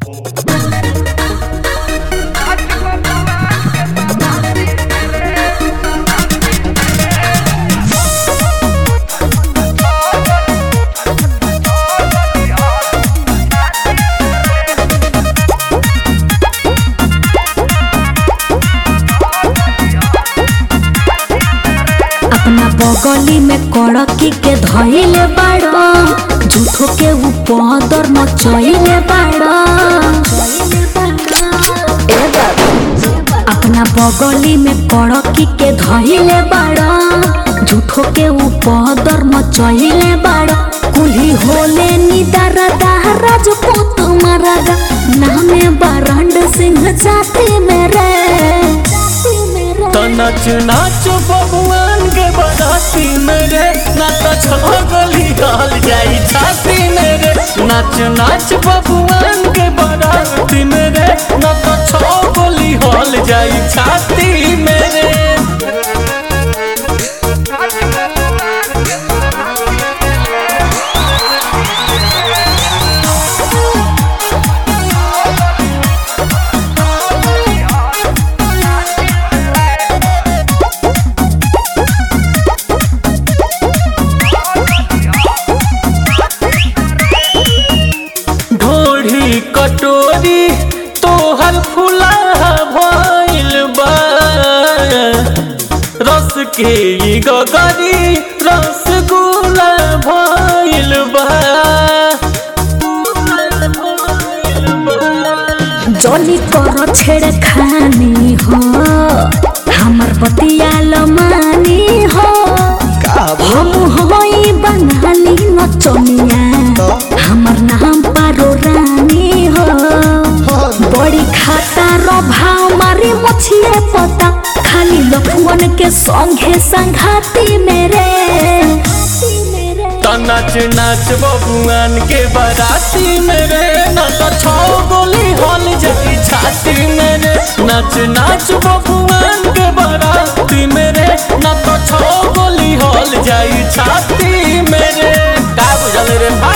अपना बगली में कड़की के धइले बाड़ो झूठो के ऊपर मचइले बाड़ो ए बाबा, अपना बगली में कड़की के धइले बाड़ो झूठो के ऊपर मचइले बाड़ो कुली होले निदार दाराज पोत मरदा नामे बरंड सिंह जाति मेरे तो नाच नाच बबुआन के बराती मेरे ना तो छगली गाल जाई छाती मेरे नाच नाच बबुआन के बराती मेरे ना तो छगली हॉल जाई छाती मेरे ढोढ़ी कटोरी तोहर फुला भइल बा रस के ई गगरी रसगुल्ला भइल बा जली कर छेड़ खानी हो हमर बतियाल मानी हो हम होई बंगाली नचनिया हमर नाम पारो रानी हो बड़ी खाता रो भाव मारी मछिए पता खाली लफुअन के संगे संघाती मेरे तो नाच नाच बबुआन के बराती मेरे ना तो छो गोली हॉल जाई छाती मेरे नाच नाच बबुआन के बराती मेरे ना तो छो गोली हॉल जाई छाती मेरे का बुझल रे भाई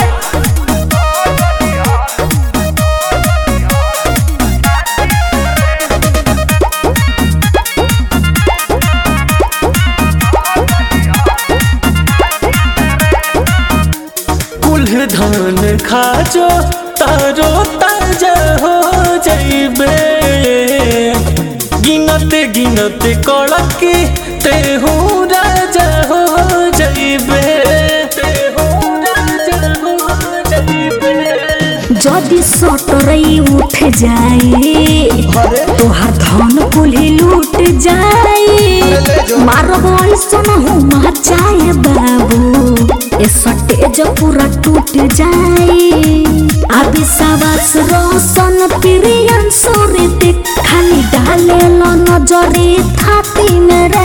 कुल धान खाजो तारो ताजा हो जाइबे गिनत गिनत कड़की तेहू राजा हो जाइबे तेहू राजा हो जाइबे जदि सटरई उठ जाए तोहार धन कुल्ही लूट जाए मारब ऐसन हूँ मचाए बाबू ए सटेज पूरा टूट जाए अभी सवास रोशन प्रियन सुरीति खाली डाले लो नजरे थाती मेरे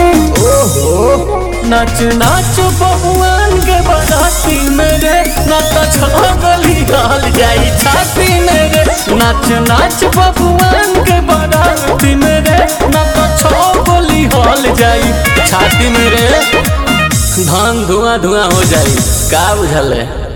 नाच नाच बबुआन के बराती मेरे ना तो छगली गाल जाई छाती मेरे नाच नाच बबुआन के बराती मेरे ना तो छगली हॉल जाई छाती मेरे धान धुआं धुआं हो जाई का बुझल है